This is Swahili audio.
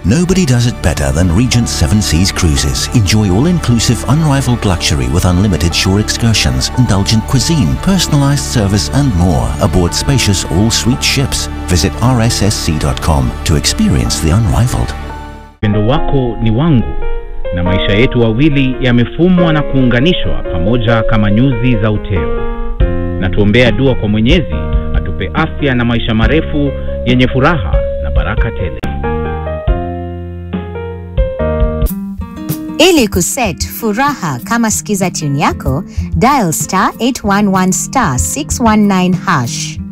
Nobody does it better than Regent Seven Seas Cruises. Enjoy all-inclusive, unrivaled luxury with unlimited shore excursions, indulgent cuisine, personalized service and more aboard spacious all-suite ships. Visit rssc.com to experience the unrivaled. Upendo wako ni wangu na maisha yetu wawili yamefumwa na kuunganishwa pamoja kama nyuzi za uteo. Na tuombea dua kwa Mwenyezi atupe afya na maisha marefu yenye furaha na baraka tele. Ili kuset furaha kama skiza tune yako, dial star 811 star 619 hash.